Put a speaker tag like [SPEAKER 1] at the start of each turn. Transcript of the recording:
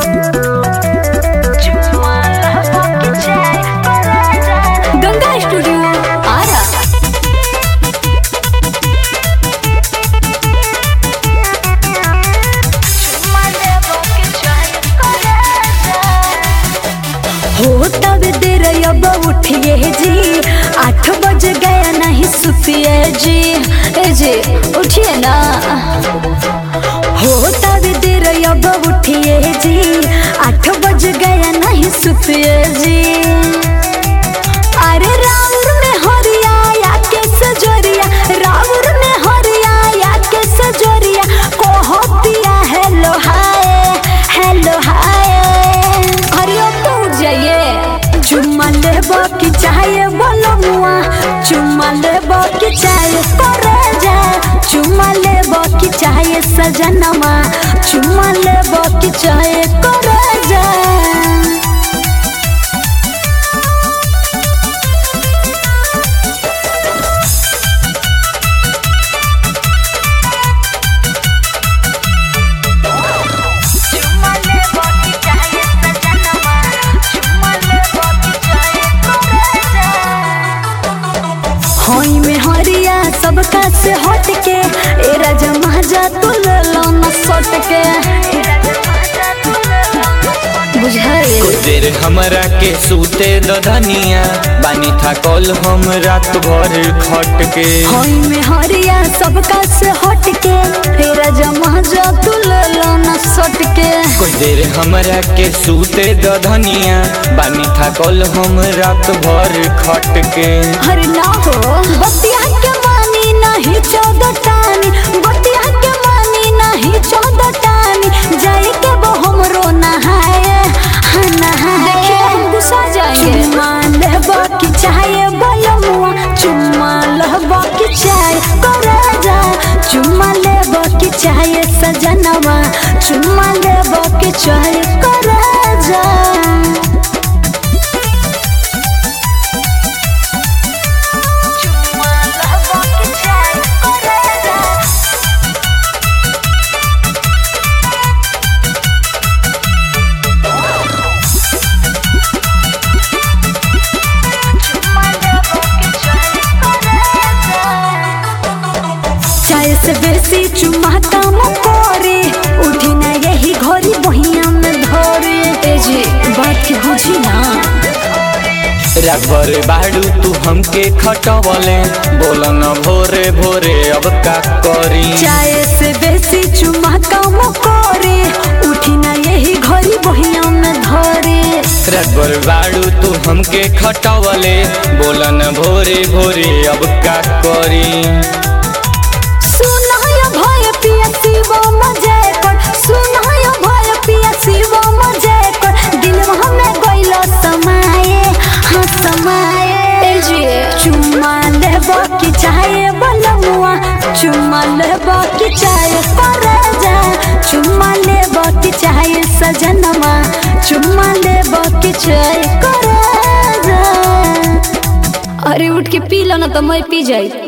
[SPEAKER 1] Ganga studio Ara हो तब देर अब उठिए जी आठ बज गया नहीं सुतिए जी ए जी उठिए ना हो तब देर अब उठिए जी आठ बज गया नहीं सुतिए जी अरे राउर में हरिया या के सजोरिया राउर में हरिया या के सजोरिया कोहो पिया हेलो हाय हेलो हाय अरे अब तो उठ जाइए चुम्मा लेबो की चाहे बोलो मुआ चुम्मा लेबो की चाहे करे जाए चुम्मा लेबो की चाहे सजनमा चुम्मा लेबो की चाहे करे जाए होई में हरिया सबका से हट के ए राजा महाजा तू ले लो न सट के बुझाए
[SPEAKER 2] कुछ देर हमरा के सूते दधनिया बानी था कल हम रात भर खट के
[SPEAKER 1] होई में हरिया सबका से हट के ए राजा महाजा तू ले लो न सट के
[SPEAKER 2] कुछ देर हमरा के सूते दधनिया बानी था कल हम रात भर खट के
[SPEAKER 1] हर ना हो बतिया के मानी नहीं चौदह टानी बतिया के मानी नहीं चौदह टानी जाए के वो हमरो नहाए हाँ नहाए देखिए हम गुस्सा जाएंगे चुम्मा लेबो की चाहे बलमुआ चुम्मा लेबो की चाहे करे जा चुम्मा लेबो की चाहे सजनवा चुम्मा लेबो की चाहे करे जा चाय से बेसी चुमा काम करे उठी ना यही घड़ी बहिया में धरे ए जी बात के बुझी ना
[SPEAKER 2] रबर बाड़ू तू हमके खटवले बोल न भोरे भोरे अब का करी
[SPEAKER 1] चाय से बेसी चुमा काम करे उठी ना यही घड़ी बहिया में धरे
[SPEAKER 2] रबर बाड़ू तू हमके खटवले बोल न भोरे भोरे अब का करी
[SPEAKER 1] सुनाय भय पिया शिव मजे कर सुनाय भय पिया शिव मजे कर दिल में गइलो समाए हाँ समाए ए जी चुम्मा लेबो की चाहे बलमुआ चुम्मा लेबो की चाहे करे जा चुम्मा लेबो की चाहे सजनमा चुम्मा लेबो की चाहे करे जा अरे उठ के पी लो ना तो मैं पी जाई